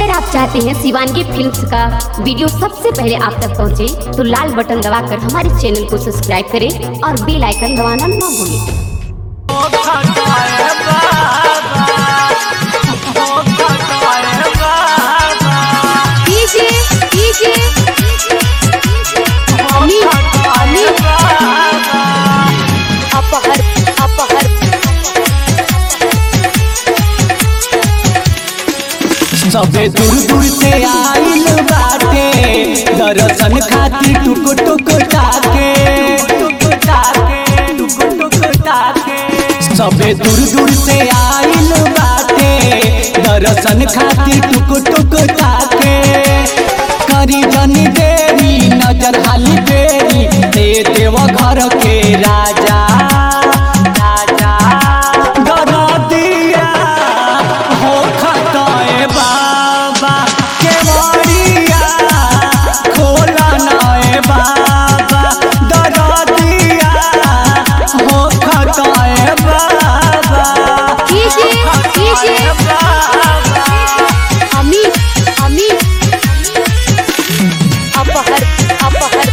अगर आप चाहते हैं शिवानगी फिल्म्स का वीडियो सबसे पहले आप तक पहुंचे, तो लाल बटन दबाकर हमारे चैनल को सब्सक्राइब करें और बेल आइकन दबाना ना भूलें डीजे डीजे अमित अमित अपहर अपहर सबे दूर दूर से आइल बाटे दर्शन खातिर टुक टुक टाके टुक टाके टुक टुक टाके सबे दूर दूर से आइल बाटे दर्शन खातिर टुक टुक टाके करी जनी देरी नजर हाली बेरी दे देव घर के राजा राजा दरदिया हो खताए बाबा के बड़िया खोला नाए बाबा दरदिया हो खताए बाबा डीजे डीजे अमित अमित अपहर अपहर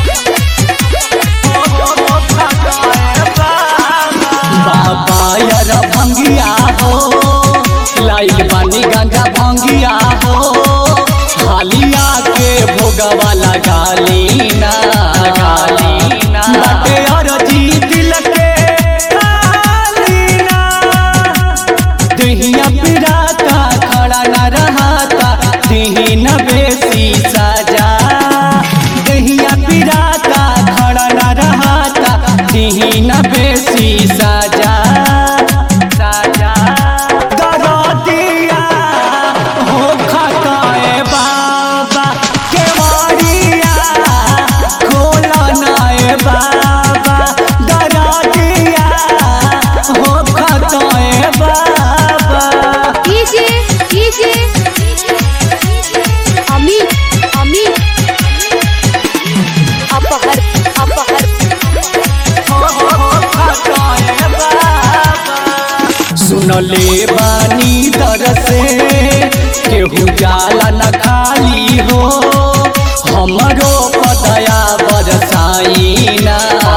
बाबा यार भंगिया हो लाइल बानी गांजा भंगिया हो हालिया के भोगवा लगा लीना गालीना बाटे और जी दिल के गालीना दहिया पिराता खड़ा न रहाता दिही न बेसी सजा दहिया पिराता खड़ा न रहाता दिही न बेसी सजा सजा दरदिया हो खताए बाबा के वारिया खोला नाए बाबा दरदिया हो खताए बाबा डीजे डीजे अमित अमित अपहर अपहर सुनले बानी दर से केहू जाला न खाली हो हमरो पदया बरसाईना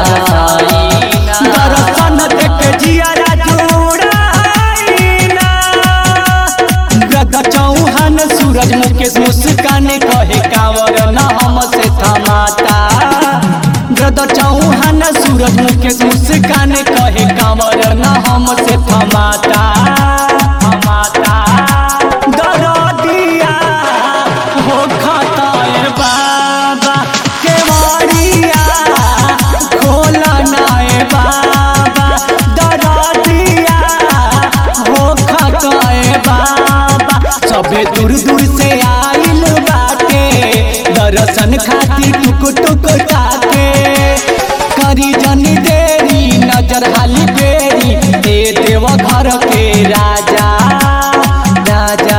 दर्शन देख जियारा जुड़ाईना गद चौहान सूरज मुकेश मुस्कान कहे कांवर न हमसे थमाता गद चौहान सूरज मुकेश मुस्कान कहे कांवर न हमसे थमाता थमाता दरदिया हो खताए बाबा के वारिया खोला नाए बाबा दरदिया हो खताए बाबा सबे दूर दूर से आइल बाटे दर्शन खातिर टुक टुक टाके करी जनी देरी नजर हाली बेरी दे देव घर के राजा राजा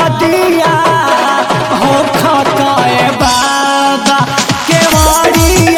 दरदिया हो खताए बाबा के वारिया